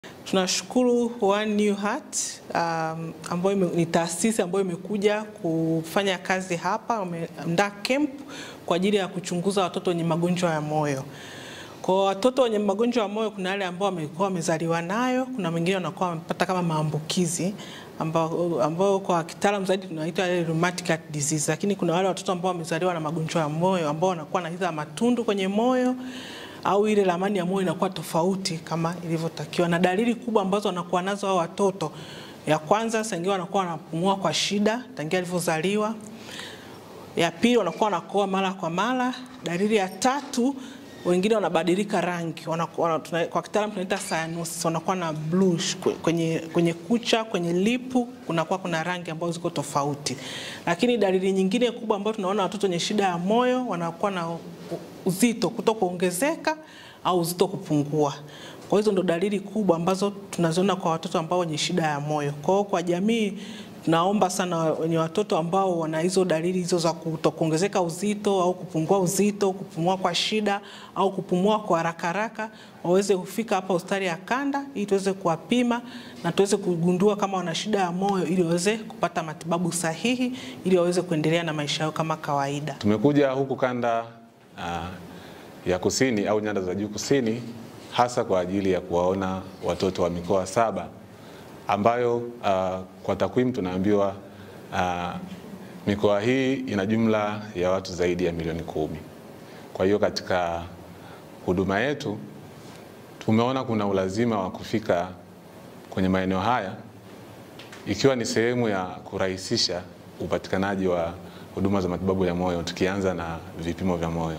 Tunashukuru One New Heart um, ambayo ni taasisi ambayo imekuja kufanya kazi hapa, wameandaa camp kwa ajili ya kuchunguza watoto wenye magonjwa ya moyo. Kwa watoto wenye magonjwa ya moyo, kuna wale ambao wamekuwa wamezaliwa nayo, kuna wengine wanakuwa wamepata kama maambukizi ambao, ambao kwa kitaalamu zaidi tunaita rheumatic heart disease, lakini kuna wale watoto ambao wamezaliwa na magonjwa ya moyo ambao wanakuwa na hizo matundu kwenye moyo au ile ramani ya moyo inakuwa tofauti kama ilivyotakiwa, na dalili kubwa ambazo wanakuwa nazo hao watoto, ya kwanza saa ingine wanakuwa wanapumua kwa shida tangia alivyozaliwa. Ya pili wanakuwa wanakoa mara kwa mara. Dalili ya tatu wengine wanabadilika rangi, wanakuwa, tuna, kwa kitaalamu tunaita cyanosis, wanakuwa na bluish kwenye, kwenye kucha, kwenye lipu kunakuwa kuna rangi ambazo ziko tofauti. Lakini dalili nyingine kubwa ambayo tunaona watoto wenye shida ya moyo wanakuwa na uzito kuto kuongezeka au uzito kupungua. Kwa hizo ndo dalili kubwa ambazo tunaziona kwa watoto ambao wenye shida ya moyo. Kwa hiyo kwa jamii tunaomba sana wenye watoto ambao wana hizo dalili hizo za kutokuongezeka uzito au kupungua uzito, kupumua kwa shida au kupumua kwa haraka haraka, waweze kufika hapa hospitali ya Kanda ili tuweze kuwapima na tuweze kugundua kama wana shida ya moyo ili waweze kupata matibabu sahihi ili waweze kuendelea na maisha yao kama kawaida. Tumekuja huku kanda uh, ya kusini au nyanda za juu kusini hasa kwa ajili ya kuwaona watoto wa mikoa saba ambayo uh, kwa takwimu tunaambiwa uh, mikoa hii ina jumla ya watu zaidi ya milioni kumi. Kwa hiyo katika huduma yetu tumeona kuna ulazima wa kufika kwenye maeneo haya ikiwa ni sehemu ya kurahisisha upatikanaji wa huduma za matibabu ya moyo tukianza na vipimo vya moyo.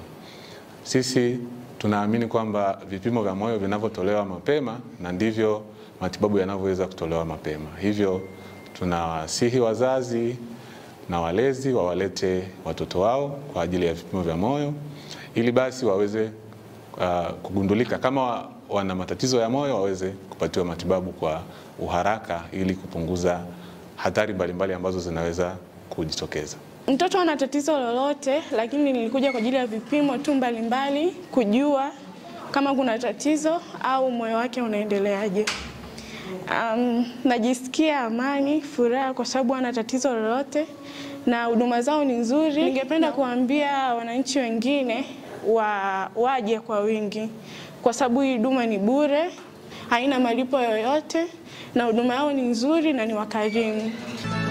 Sisi tunaamini kwamba vipimo vya moyo vinavyotolewa mapema na ndivyo matibabu yanavyoweza kutolewa mapema. Hivyo tunawasihi wazazi na walezi wawalete watoto wao kwa ajili ya vipimo vya moyo ili basi waweze uh, kugundulika kama wana matatizo ya moyo waweze kupatiwa matibabu kwa uharaka ili kupunguza hatari mbalimbali ambazo zinaweza kujitokeza. Mtoto ana tatizo lolote, lakini nilikuja kwa ajili ya vipimo tu mbalimbali kujua kama kuna tatizo au moyo wake unaendeleaje. Um, najisikia amani, furaha kwa sababu ana tatizo lolote na huduma zao ni nzuri. Ningependa kuambia wananchi wengine wa, waje kwa wingi kwa sababu hii huduma ni bure, haina malipo yoyote na huduma yao ni nzuri na ni wakarimu.